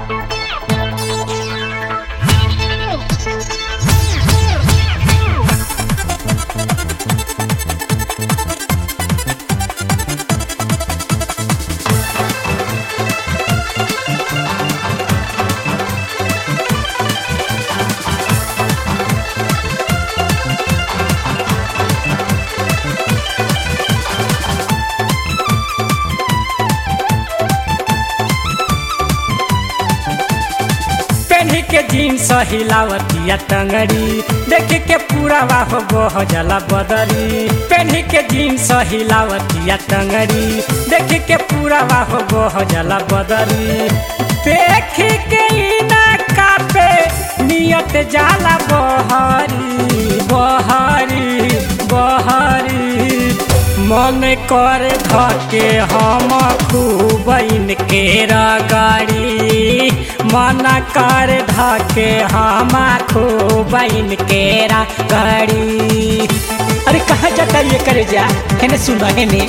पेन्ही के जीन्स हिलावतिया टंगड़ी देख के पूरा वाह बह जला बदरी पेन्ही के जीन्स हिलावतिया टंगड़ी देख के पूरा वाह बह जला बदरी देख के इना कापे नियत जाला बहरी बहरी बहरी मन कर धके हम खूब इनके रगड़ी मन कर धके हम खूब इनके रगड़ी अरे कहाँ जाता ये करे जा हेने सुन हेने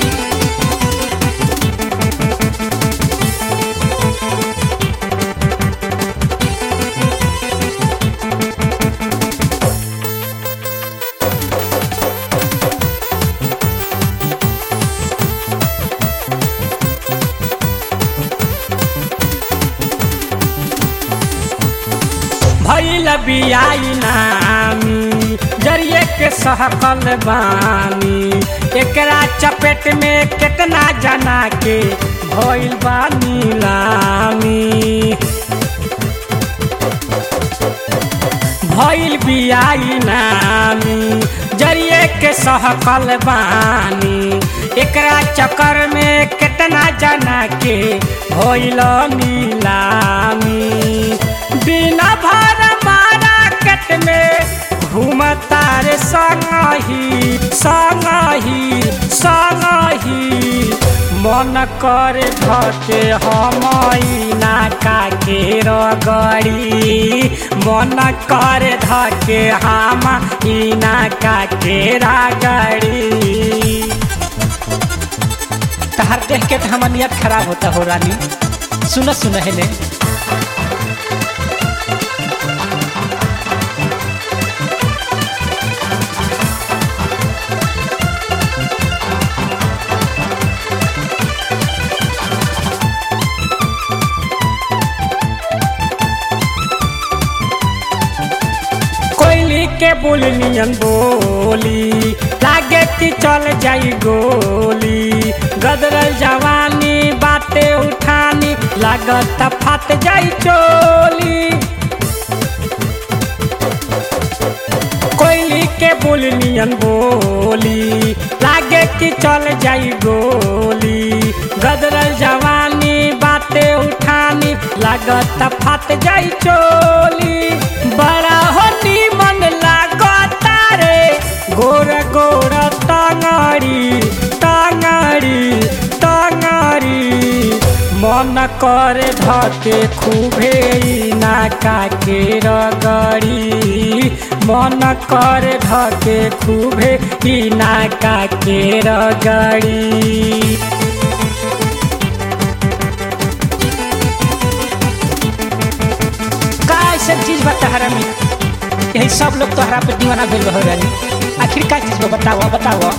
भैल बियाई नामी जरिए के सहकल बानी एकरा चपेट में कितना जना के भइल बा नीलामी भइल बियाई नामी जरिए के सहकल बानी एकरा चक्कर में कितना जना के भइल नीलामी बिना भर मारा कट में घूमता रे संगही संगही संगही मन कर धके हम नाका के रगड़ी मन कर धके हम नाका के रगड़ी तहार देख के तो हमार नियत खराब होता हो रानी सुन सुन हेने कोयली के बुलनियन बोली लागे कि चल जाई गोली गदरल जवानी बाते उठानी लागत फट जाई चोली कोयली के बुलनियन बोली लागे कि चल जाई गोली गदरल जवानी बाते उठानी लागत फट जाई चोली बड़ा हो मन लागता रे गोर गोर टंगड़ी टंगड़ी टंगड़ी मन कर धके खूबे नाका के रगड़ी मन कर धके खूबे नाका के रगड़ी का ऐसा चीज बा तहरा में यही सब लोग तोहरा पे दीवाना भेल हो रानी आखिर का चीज बा बताओ बताओ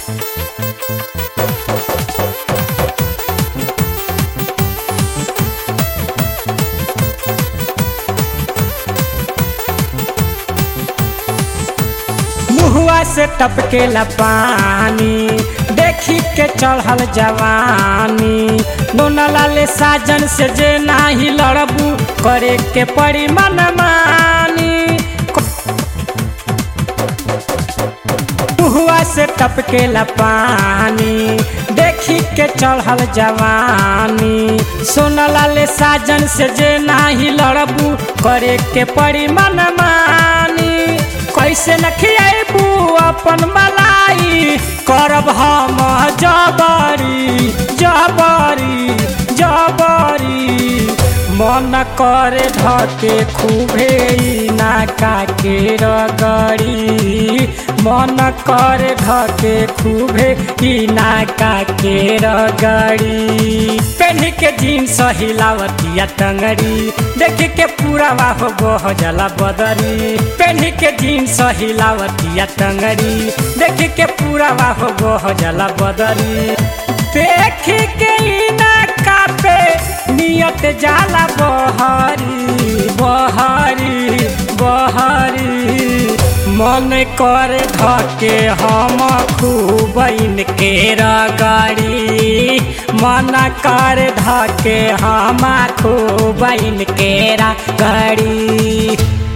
मुहुआ से टपकेला पानी देखी के चढ़ल जवानी नोना लाले साजन से जे नाही लड़बू करे के पड़ी मनमानी मुहुआ से टपकेला पानी देखी के चढ़ल जवानी सोना लाले साजन से जे नाही लड़बू करे के पड़ी मनमानी कैसे न खियाबू अपन मलाई करब हम जबरी जबरी जबरी मन करे धके खूबे ई नाका के रगड़ी मन करे धके खूबे ई नाका के रगड़ी पेन्ही के जीन्स हिलावतिया टंगड़ी देख के पूरा वाह बह जला बदरी पेन्ही के जीन्स हिलावतिया टंगड़ी देख के पूरा वाह बह जला बदरी देख के ई नाका पे नियत जाला बहरी बहरी बहरी मन कर धके हम खूब इनके रगड़ी मन कर धके हम खूब इनके रगड़ी